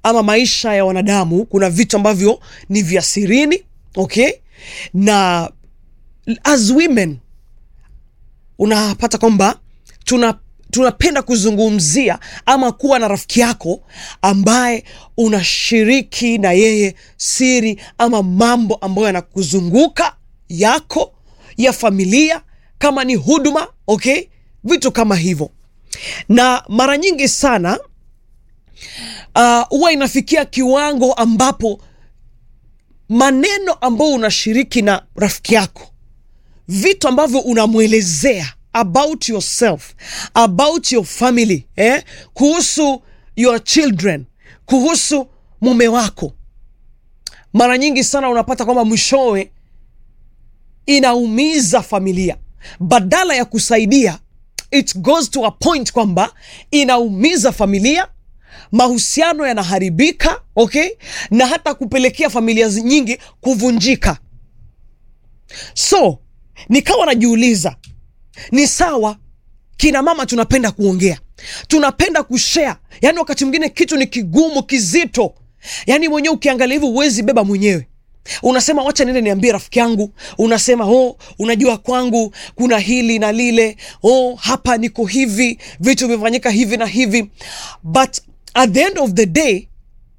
ama maisha ya wanadamu kuna vitu ambavyo ni vya sirini okay na as women unapata kwamba tuna tunapenda kuzungumzia ama kuwa na rafiki yako ambaye unashiriki na yeye siri ama mambo ambayo yanakuzunguka yako ya familia kama ni huduma okay vitu kama hivyo na mara nyingi sana huwa uh, inafikia kiwango ambapo maneno ambayo unashiriki na rafiki yako vitu ambavyo unamwelezea about yourself about your family eh? kuhusu your children kuhusu mume wako mara nyingi sana unapata kwamba mwishowe inaumiza familia badala ya kusaidia it goes to a point kwamba inaumiza familia mahusiano yanaharibika okay na hata kupelekea familia nyingi kuvunjika so nikawa najiuliza ni sawa kina mama tunapenda kuongea tunapenda kushare yaani wakati mwingine kitu ni kigumu kizito yaani mwenyewe ukiangalia hivi huwezi beba mwenyewe unasema wacha niende niambie rafiki yangu unasema oh, unajua kwangu kuna hili na lile oh, hapa niko hivi vitu vimefanyika hivi na hivi but at the end of the day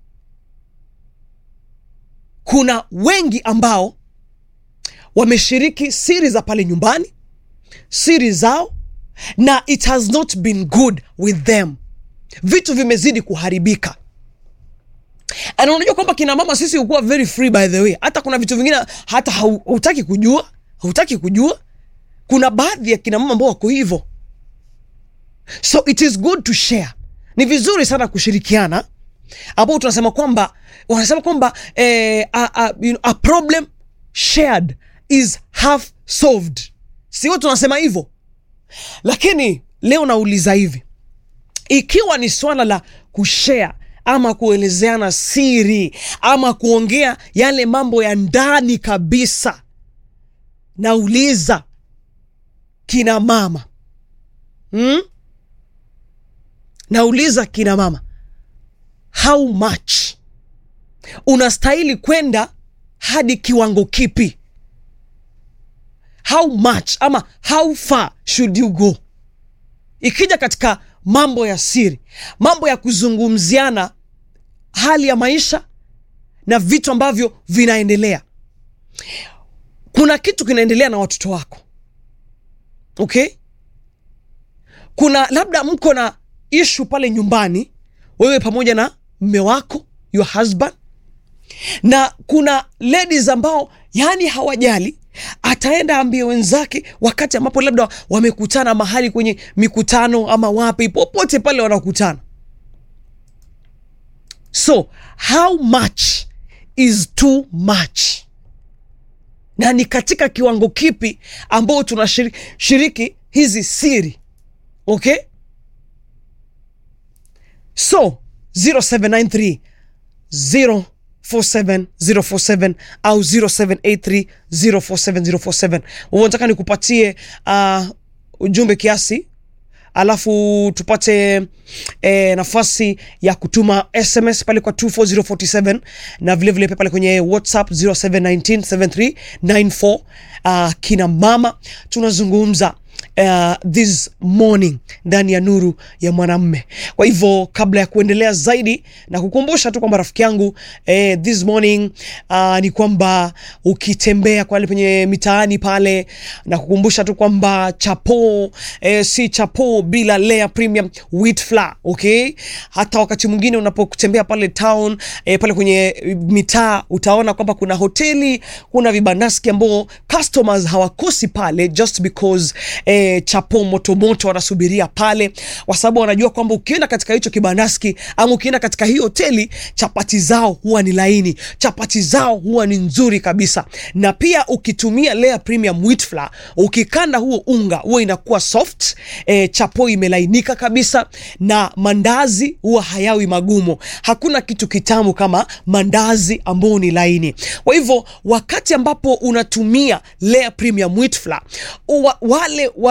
kuna wengi ambao wameshiriki siri za pale nyumbani siri zao na it has not been good with them vitu vimezidi kuharibika na unajua kwamba kina mama sisi hukuwa very free by the way hata kuna vitu vingine hata hautaki kujua hautaki kujua kuna baadhi ya kina mama ambao wako hivyo so it is good to share ni vizuri sana kushirikiana ambao tunasema kwamba wanasema kwamba eh, a, a, you know, a problem shared is half solved sio tunasema hivyo lakini leo nauliza hivi ikiwa ni swala la kushare ama kuelezeana siri ama kuongea yale mambo ya ndani kabisa nauliza kina mama hmm? nauliza kina mama how much unastahili kwenda hadi kiwango kipi how much ama how far should you go ikija katika mambo ya siri mambo ya kuzungumziana hali ya maisha na vitu ambavyo vinaendelea kuna kitu kinaendelea na watoto wako okay kuna labda mko na ishu pale nyumbani wewe pamoja na mme wako your husband na kuna ladies ambao yani hawajali ataenda ambie wenzake wakati ambapo labda wamekutana mahali kwenye mikutano ama wapi popote pale wanakutana so how much is too much na ni katika kiwango kipi ambao tunashiriki hizi siri okay so 0793 0 47047 au 0783047047 unataka nikupatie uh, ujumbe kiasi alafu tupate eh, nafasi ya kutuma sms pale kwa 24047 na vilevile pia pale kwenye whatsapp 07197394 uh, kina mama tunazungumza uh, this morning ndani ya nuru ya mwanamme kwa hivyo kabla ya kuendelea zaidi na kukumbusha tu kwamba rafiki yangu eh, this morning uh, ni kwamba ukitembea pale penye mitaani pale na kukumbusha tu kwamba chapo eh, si chapo bila layer premium wheat flour okay hata wakati mwingine unapotembea pale town eh, pale kwenye mitaa utaona kwamba kuna hoteli kuna vibandaski ambao customers hawakosi pale just because eh, chapo motomoto wanasubiria pale kwa sababu wanajua kwamba ukienda katika hicho kibandaski ama ukienda katika hii hoteli chapati zao huwa ni laini chapati zao huwa ni nzuri kabisa na pia ukitumia layer premium wheat flour ukikanda huo unga huwa inakuwa soft e, chapo imelainika kabisa na mandazi huwa hayawi magumu hakuna kitu kitamu kama mandazi ambao ni laini kwa hivyo wakati ambapo unatumia layer premium wheat flour, wa, wale wa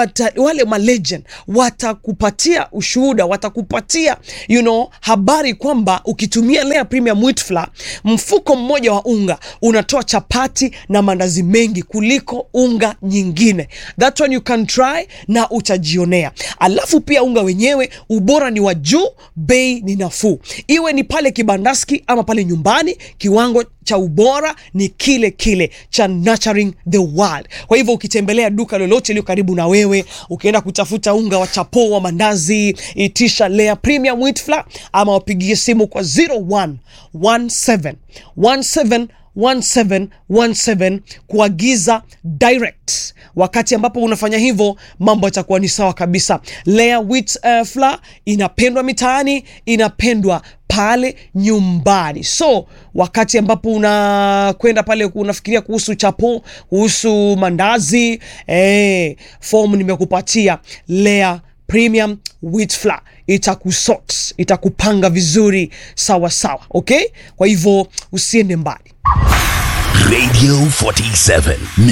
wata, wale malegend watakupatia ushuhuda watakupatia you know, habari kwamba ukitumia Lea Premium Wheat Flour mfuko mmoja wa unga unatoa chapati na mandazi mengi kuliko unga nyingine. That one you can try na utajionea. Alafu pia unga wenyewe ubora ni wa juu, bei ni nafuu, iwe ni pale kibandaski ama pale nyumbani, kiwango cha ubora ni kile kile cha Nurturing the World. Kwa hivyo ukitembelea duka lolote iliyo karibu na wewe, ukienda kutafuta unga wa chapo wa mandazi, itisha Lea Premium Wheat Flour ama wapigie simu kwa 0117 17 1717 kuagiza direct. Wakati ambapo unafanya hivyo, mambo yatakuwa ni sawa kabisa. Lea wheat uh, flour inapendwa mitaani, inapendwa pale nyumbani. So wakati ambapo unakwenda pale unafikiria kuhusu chapo, kuhusu mandazi, eh, fomu nimekupatia Lea Premium Wheat Flour itakusort, itakupanga vizuri sawa sawa, okay? Kwa hivyo usiende mbali. Radio 47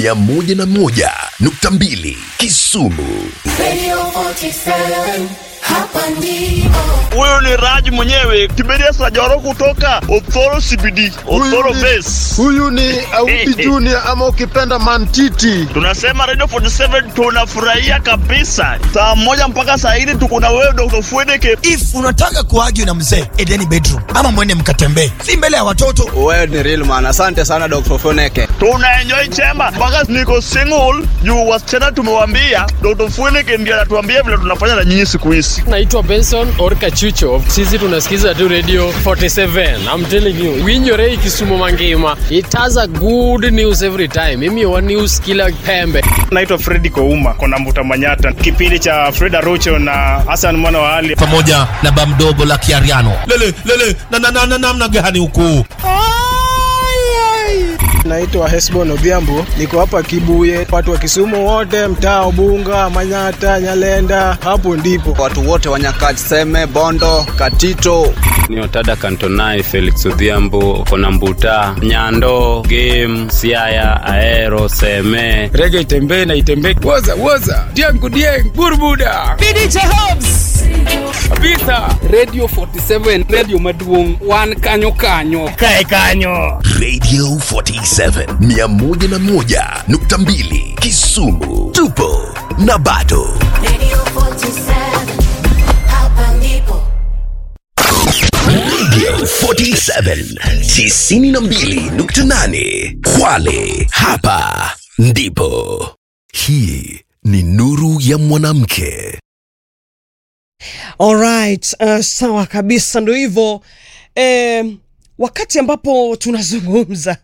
101.2 Kisumu. Radio 47, hapa ndipo. Huyu ni Raj mwenyewe Kiberia Sajoro kutoka Othoro CBD, Othoro Huyu ni- Base. Huyu ni Auti Junior ama ukipenda Mantiti. Tunasema Radio 47 tunafurahia kabisa. Saa moja mpaka saa hili tuko na wewe Dr. Fwedeke. if unataka kuargue na mzee edeni bedroom ama mwende mkatembee si mbele ya watoto Wewe ni real man. Asante sana Dr. Foneke. Tuna enjoy chemba mpaka niko single juu wasichana tumewambia Dr. Fwedeke ndiye anatuambia vile tunafanya na nyinyi siku hizi. naitwa benson orka chucho sisi tunasikiza tu radio 47 i'm telling you winyorei kisumu mangima it has a good news every time mimi wa news kila pembe naitwa fredi kouma kona mbuta manyata kipindi cha freda rocho na hasan mwana wa ali pamoja na bamdogo la kiariano lele lele na na na na namna gani huku Naitwa Hesbon Odhiambo. Niko hapa Kibuye. Watu wa Kisumu wote, mtaa Ubunga, Manyata, Nyalenda, hapo ndipo. Watu wote wa Nyakach, Seme, Bondo, Katito. ni otada kantonai felix odhiambo kona mbuta nyando game siaya aero seme rege itembee na itembee woza woza diangu dieng burbuda kabisa radio 47 radio maduong wan kanyo kanyo Radio 47 101.2 Kisumu. Tupo na bado. Radio 47, hapa ndipo. Radio 47 92.8 Kwale. Hapa ndipo. Hii ni nuru ya mwanamke. Alright, uh, sawa kabisa, ndo hivyo eh, wakati ambapo tunazungumza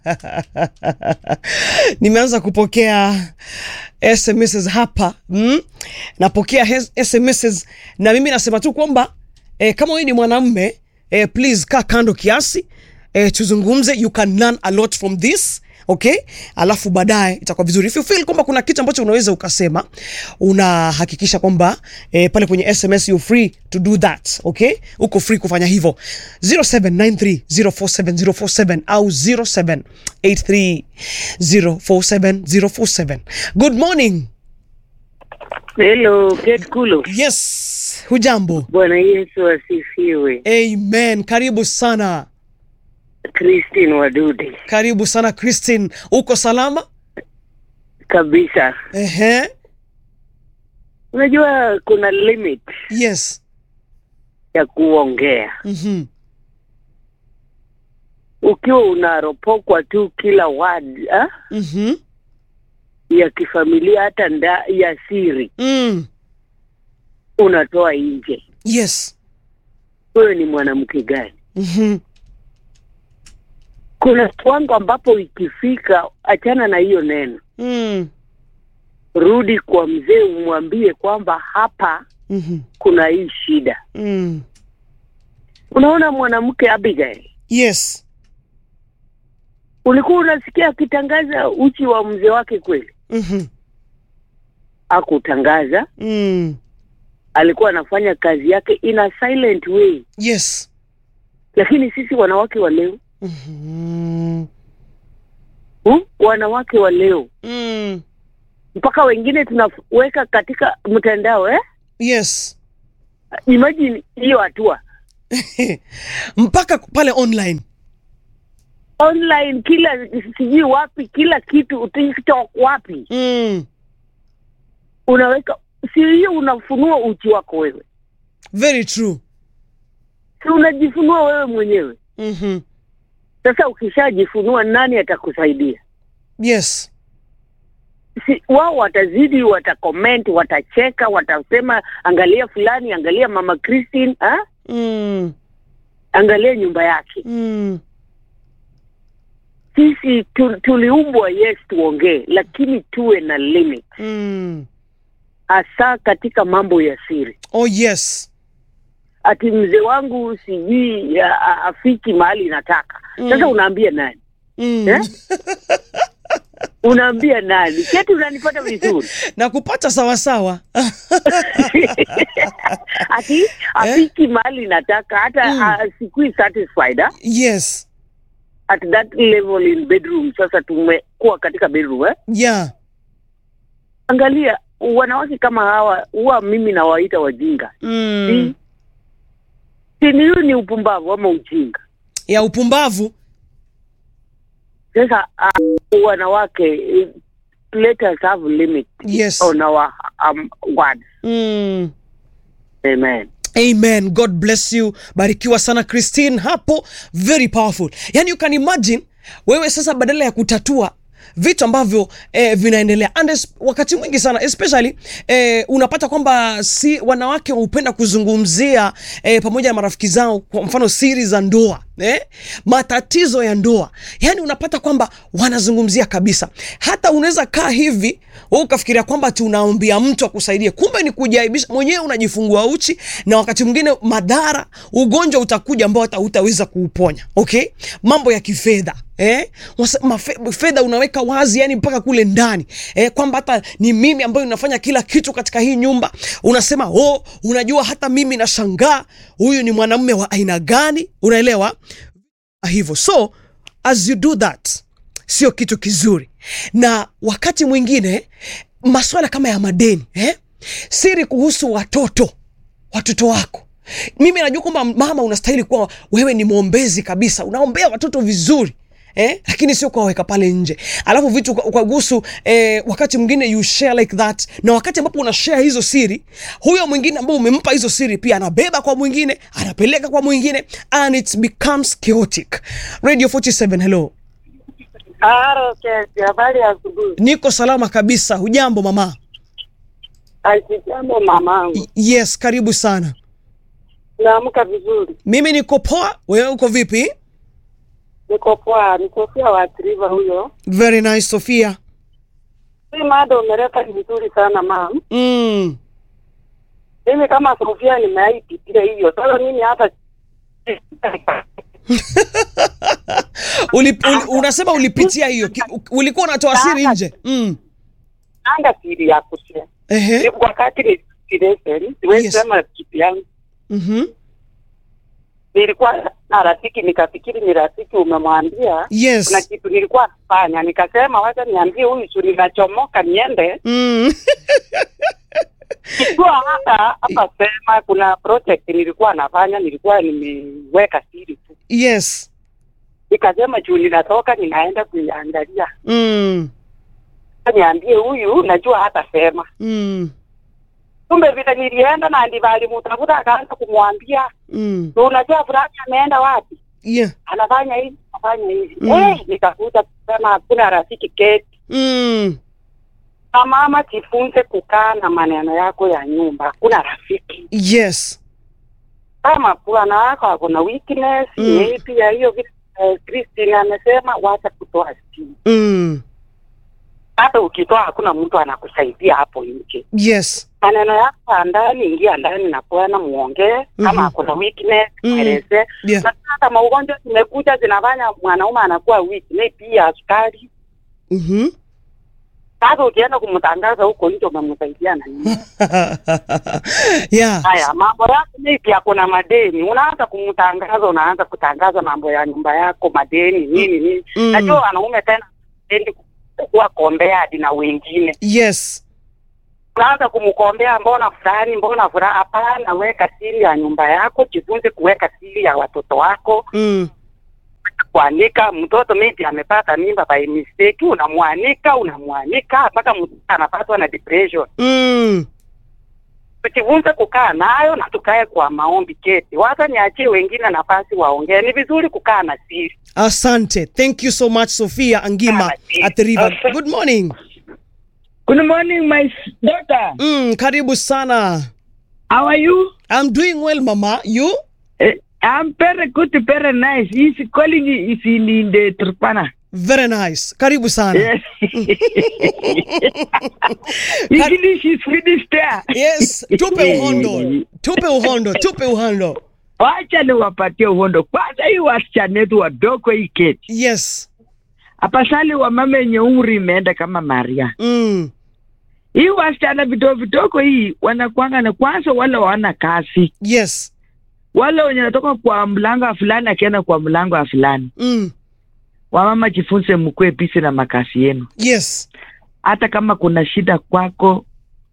nimeanza kupokea SMS hapa mm? napokea hes- SMS na mimi nasema tu kwamba eh, kama wewe ni mwanamme eh, please kaa kando kiasi eh, tuzungumze you can learn a lot from this okay alafu baadaye itakuwa vizuri if you feel kwamba kuna kitu ambacho unaweza ukasema unahakikisha kwamba eh, pale kwenye sms you free to do that okay uko free kufanya hivyo 0793047047 au 0783047047 good morning Hello, Kate Kulo. yes hujambo Bwana Yesu asifiwe. amen karibu sana Christine Wadude. karibu sana christine uko salama Kabisa. Ehe. Unajua kuna limit yes ya kuongea. mm-hmm. Ukiwa unaropokwa tu kila word ah, Mm-hmm. ya kifamilia hata nda, ya siri Mm. unatoa nje. yes Wewe ni mwanamke gani? mm-hmm. Kuna kiwango ambapo ikifika, achana na hiyo neno, mm. rudi kwa mzee umwambie kwamba hapa mm-hmm. kuna hii shida. mm. Unaona mwanamke Abigail yes ulikuwa unasikia akitangaza uchi wa mzee wake kweli? mm-hmm. Akutangaza, mm. alikuwa anafanya kazi yake in a silent way. yes Lakini sisi wanawake wa leo mm-hmm. hmm? wanawake wa leo mm. mpaka wengine tunaweka katika mtandao eh? yes Imagine hiyo hatua mpaka pale online online, kila sijui wapi, kila kitu, TikTok wapi, mm. unaweka si hiyo, unafunua uchi wako wewe, very true si unajifunua wewe mwenyewe. mm-hmm. Sasa ukishajifunua, nani atakusaidia? yes si wao watazidi, watacomment, watacheka, watasema angalia fulani, angalia mama Christine, ha? mm. angalia nyumba yake. Mm. Sisi tu, tuliumbwa yes, tuongee, lakini tuwe na limit, Mm. hasa katika mambo ya siri. oh yes Ati mzee wangu sijui a- a- afiki mahali nataka. Sasa Mm. unaambia nani mm. eh? unaambia nani? Keti, unanipata vizuri? na kupata sawasawa ati afiki mahali nataka hata Mm. mm. sikui satisfied ha? yes at that level in bedroom. Sasa tumekuwa katika bedroom eh? yeah Angalia wanawake kama hawa, huwa mimi nawaita wajinga. mm. Si si ni hiyo ni upumbavu ama ujinga? ya upumbavu Sasa uh, wanawake eh, let us have limit yes on our um, words. mm. Amen. amen god bless you barikiwa sana christine hapo very powerful yani you can imagine wewe sasa badala ya kutatua vitu ambavyo eh, vinaendelea and es, wakati mwingi sana especially eh, unapata kwamba si wanawake hupenda kuzungumzia eh, pamoja na marafiki zao kwa mfano siri za ndoa eh? matatizo ya ndoa yani unapata kwamba wanazungumzia kabisa hata unaweza kaa hivi wewe ukafikiria kwamba ati unaambia mtu akusaidie kumbe ni kujaibisha mwenyewe unajifungua uchi na wakati mwingine madhara ugonjwa utakuja ambao hata hutaweza kuuponya okay mambo ya kifedha Eh? Wasa- mafe- fedha unaweka wazi yani mpaka kule ndani eh, kwamba hata ni mimi ambayo ninafanya kila kitu katika hii nyumba unasema oh, unajua hata mimi nashangaa huyu ni mwanamume wa aina gani unaelewa hivyo so as you do that sio kitu kizuri na wakati mwingine maswala kama ya madeni eh? siri kuhusu watoto watoto wako mimi najua kwamba mama unastahili kuwa wewe ni mwombezi kabisa unaombea watoto vizuri Eh, lakini sio kuwaweka pale nje alafu vitu uka- ukagusu eh, wakati mwingine you share like that na wakati ambapo una share hizo siri huyo mwingine ambao umempa hizo siri pia anabeba kwa mwingine anapeleka kwa mwingine and it becomes chaotic radio 47 hello Haro kesi, habari ya asubuhi. niko salama kabisa hujambo mama Asijambo mamangu, yes karibu sana naamka vizuri, mimi niko poa wewe uko vipi niko poa, ni Sofia waathiriwa huyo. very nice sofia Hii mada umeleta ni vizuri sana mam. mm. Mimi kama Sofia nimeipitia hiyo, sasa mimi hata uli, uli, unasema ulipitia hiyo Ki- u- ulikuwa unatoa siri nje mm. anga siri ya kushare. Ehe. Wakati ni lesson, siwezi Yes. sema kitu yangu. mm-hmm. Nilikuwa na rafiki nikafikiri ni rafiki umemwambia Yes. kuna kitu nilikuwa nafanya, nikasema wacha niambie huyu su ninachomoka niende mm. Sikuwa hata hapa sema kuna project nilikuwa nafanya, nilikuwa nimeweka siri tu, yes nikasema juu ninatoka ninaenda kuiangalia, mm. niambie huyu, najua hata sema. Mm. Kumbe vile nilienda na ndivyo alimutafuta, akaanza kumwambia Mm. "Na unajua fulani ameenda wapi, yeah anafanya hivi anafanya hivi Mm. Eh, nikakuta kusema hakuna rafiki keti mm. na mama, jifunze kukaa na maneno yako ya nyumba, hakuna rafiki yes kama bwana wako ako na weakness Mm. mm. pia hiyo vitu eh, Christine amesema wacha kutoa simu. mm. Hata ukitoa hakuna mtu anakusaidia hapo nje. yes Maneno yako ya ndani, ingia ndani na bwana muongee, kama Mhm. ako na weakness Mm. mweleze. yeah Na sasa maugonjwa zimekuja zinafanya mwanaume anakuwa weak, na pia sukari. mm-hmm. Sasa ukienda kumtangaza huko nje umemsaidia na nini? yeah Haya, mambo yako maybe ako na madeni, unaanza kumtangaza, unaanza kutangaza mambo ya nyumba yako, madeni nini nini. Mm. Najua wanaume tena hapendi kuwa kombea hadi na wengine. yes Unaanza kumkombea mbona fulani, mbona fulani. Hapana, weka siri ya nyumba yako, jifunze kuweka siri ya watoto wako. mm. Kuanika mtoto maybe amepata mimba by mistake, unamwanika unamwanika mpaka mtoto anapatwa na depression. Mm. tujifunze kukaa nayo na tukae kwa maombi keti. Wacha niachie wengine nafasi waongee. Ni vizuri kukaa na siri. asante thank you so much sophia angima at the river good morning Good morning, my s- daughter. mm, karibu sana How are you? i'm doing well mama you Eh, I'm very good, very nice. He's calling you is in, in the Turkana. very nice karibu sana Yes. English is finished there. yes tupe uhondo tupe uhondo tupe uhondo Wacha niwapatie uhondo kwanza. Hii wasichana wetu wadogo hii keti yes apasali wa mama yenye umri imeenda kama Maria. mm. Hii wasichana vidogo vidogo hii wanakwanga na kwanza, wale wana kazi, yes wale wenye natoka kwa mlango wa fulani akienda kwa mlango wa fulani. mm. Wamama jifunze, mkue bisi na makazi yenu. yes hata kama kuna shida kwako,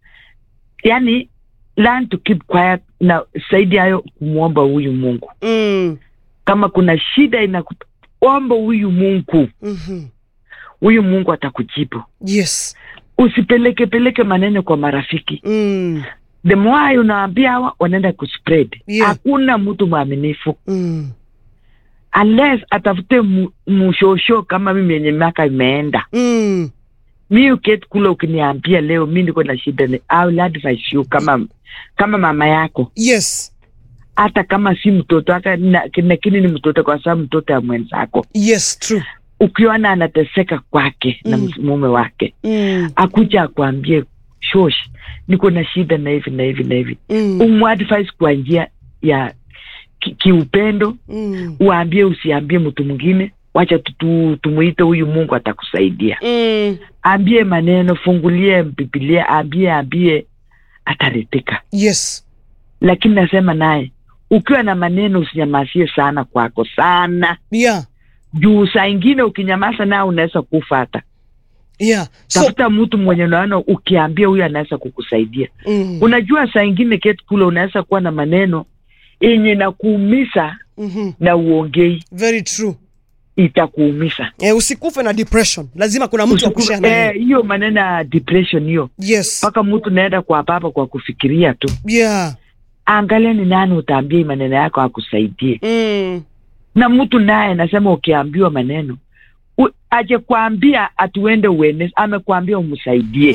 yani learn to keep quiet, na zaidi hayo kumwomba huyu Mungu. mm. Kama kuna shida inakuomba huyu Mungu, mm-hmm. huyu Mungu atakujibu. yes Usipeleke peleke maneno kwa marafiki. mm. The more unaambia hawa wanaenda kuspread. Yeah. Hakuna mtu mwaminifu Mm. unless atafute mu- mushosho kama mimi yenye miaka imeenda. Mm. mi uketi kule ukiniambia leo mi niko na shida ni I will advise you kama kama mama yako yes hata kama si mtoto hata na- lakini ni mtoto kwa sababu mtoto ya mwenzako yes true ukiona anateseka kwake na Mm. ms- mume wake mm. akuja akuambie shosh niko na shida na hivi na hivi na hivi Mm. umadvise kwa njia ya ki- kiupendo Mm. uambie usiambie mtu mwingine wacha tu- tu- tumuite huyu mungu atakusaidia Mm. ambie maneno fungulie bibilia ambie ambie ataridhika yes lakini nasema naye ukiwa na maneno usinyamazie sana kwako sana yeah juu saa ingine ukinyamaza naye unaweza kufa hata yeah so tafuta mtu mwenye unaona ukiambia huyu anaweza kukusaidia mm. unajua saa ingine keti kule unaweza kuwa na maneno yenye nakuumiza mm-hmm. na uongei very true itakuumiza eh, usikufe na depression lazima kuna mtu wa kushare na Eh, yeye. hiyo maneno ya depression hiyo yes mpaka mtu naenda kwa baba kwa kufikiria tu yeah angalia ni nani utaambia hii maneno yako akusaidie mm. na mtu naye nasema ukiambiwa maneno u- aje kuambia atuende uenezi amekwambia umsaidie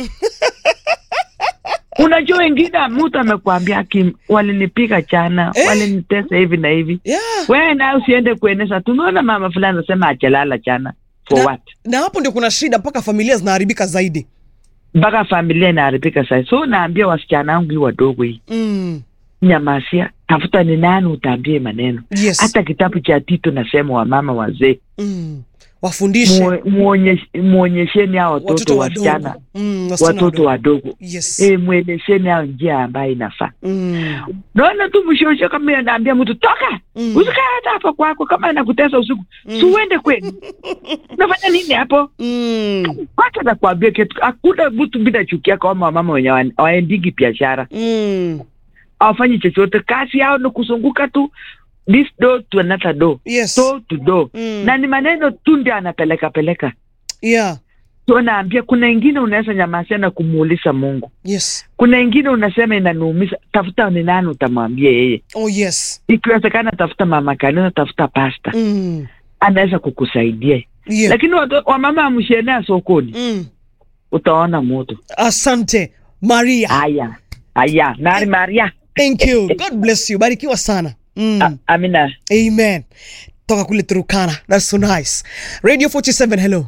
unajua wengine mtu amekwambia "Kim, walinipiga jana Eh. walinitesa hivi na hivi yeah wewe naye usiende kueneza tumeona mama fulani anasema ajalala jana for Na- what na hapo ndio kuna shida mpaka familia zinaharibika zaidi mpaka familia inaharibika sasa so naambia wasichana wangu hii wadogo hii mm. nyamasia tafuta ni nani utaambie maneno yes hata kitabu cha tito nasema wamama wazee mm. wafundishe muo- muonyesh- muonyesheni hao watoto watoto wasichana wadogo mm, wasichana watoto wadogo yes e, mwelesheni hao njia ambayo inafaa mm. naona tu mshosho kama anaambia mtu toka Mm. usikae hata hapo kwako kama anakutesa usiku Mm. si uende kwenu unafanya nini hapo Mm. wacha nakwambia kitu hakuna mtu bila chukia kama wamama wenye hawa- hawaendigi biashara Mm. hawafanyi chochote kazi yao ni kuzunguka tu this door to another door yes door to door Mm. na ni maneno tu ndio anapeleka peleka yeah so naambia kuna ingine unaweza nyamasia na kumuuliza mungu yes kuna ingine unasema inaniumiza tafuta ni nani utamwambia yeye oh yes ikiwezekana tafuta mama kanisa tafuta pasta mm. anaweza kukusaidia yeah. lakini watu- wamama amshenea sokoni mm. utaona moto asante maria haya haya nari maria thank you god bless you barikiwa sana mm. A- amina amen toka kule turukana that's so nice radio 47 hello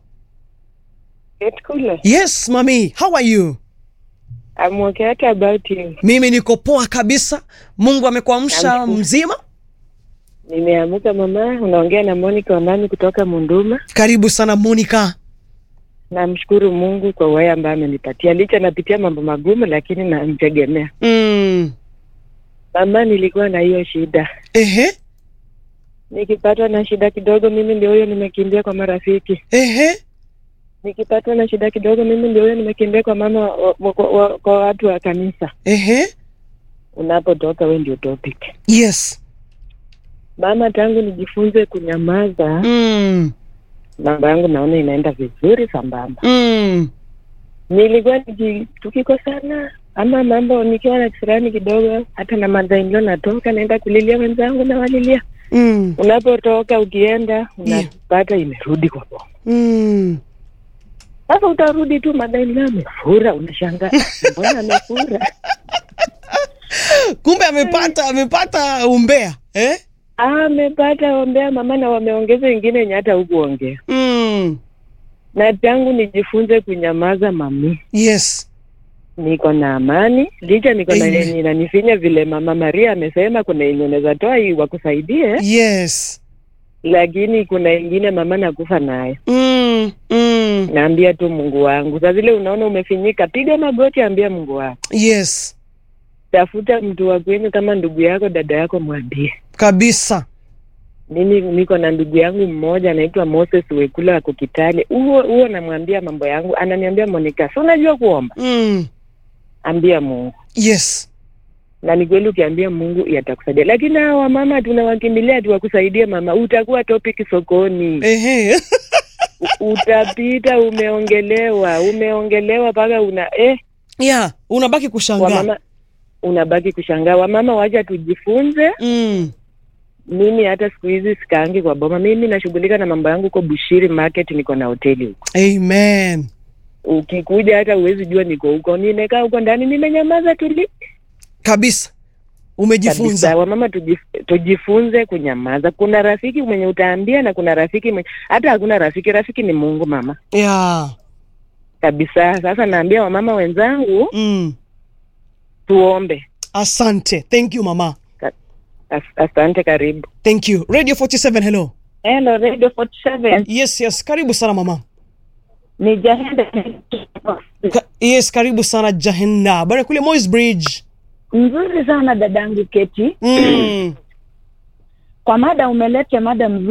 Kule. yes mami how are you I'm okay. What about you? mimi niko poa kabisa mungu amekuamsha Namshukuru. mzima Nimeamuka mama, unaongea na Monica Onani kutoka Munduma. karibu sana monica Namshukuru Mungu kwa wewe ambaye amenipatia, licha napitia mambo magumu, lakini namtegemea. mm. Mama, nilikuwa na hiyo shida, ehe nikipatwa na shida kidogo, mimi ndio huyo nimekimbia kwa marafiki. ehe nikipatwa na shida kidogo, mimi ndio huyo nimekimbia kwa mama wa, wa, wa, wa, kwa watu wa kanisa. Ehe. Unapotoka we ndio topic. Yes. Mama, tangu nijifunze kunyamaza, Mm. mambo yangu naona inaenda vizuri sambamba. Mm. Nilikuwa niki, tukikosana ama mambo nikiwa na kisirani kidogo, hata na madhainlo natoka naenda kulilia wenzangu na walilia. Mm. Unapotoka ukienda unapata imerudi kwa boma. Mm. Sasa utarudi tu madhainlo amefura, unashangaa mbona amefura? Kumbe amepata amepata umbea eh? amepata ombea mama na wameongeza wengine yenye hata hukuongea mm. na tangu nijifunze kunyamaza mami Yes. niko na amani licha niko na Amen. yenye inanifinya vile mama maria amesema kuna yenye unaweza toa hii wakusaidie Yes. lakini kuna ingine mama nakufa naye mm. Mm. naambia tu mungu wangu saa vile unaona umefinyika piga magoti ambia mungu wako Yes. tafuta mtu wa kwenyu kama ndugu yako dada yako mwambie Kabisa. mimi niko na ndugu yangu mmoja anaitwa Moses Wekula ako Kitale. Huo huo namwambia mambo yangu, ananiambia Monica, si unajua kuomba? Mm. Ambia Mungu. Yes. Na ni kweli ukiambia Mungu yatakusaidia, lakini hawa wamama tunawakimbilia tuwakusaidie mama, utakuwa topic sokoni. Ehe. U- Utapita umeongelewa, umeongelewa mpaka una eh, yeah, unabaki kushangaa. wamama unabaki kushangaa. Wamama wacha tujifunze. Mm. Mimi hata siku hizi sikaangi kwa boma, mimi nashughulika na mambo yangu huko Bushiri Market, niko na hoteli huko. Amen. ukikuja hata uwezi jua niko huko nimekaa huko ndani nimenyamaza tuli Kabisa. Umejifunza. Kabisa. wamama tujif, tujifunze kunyamaza kuna rafiki mwenye utaambia na kuna rafiki mwenye hata hakuna rafiki rafiki ni mungu mama Yeah. kabisa sasa naambia wamama wenzangu mm. tuombe Asante. Thank you mama. As, asante karibu Thank you. Radio 47 hello. Hello, Radio 47. Yes, yes. Karibu sana mama. Ni Jahenda. Ka yes, karibu sana Jahenda. Bana kule Moi's Bridge. Mzuri sana dadangu Keti. Mm. Kwa mada umeleta mada mzuri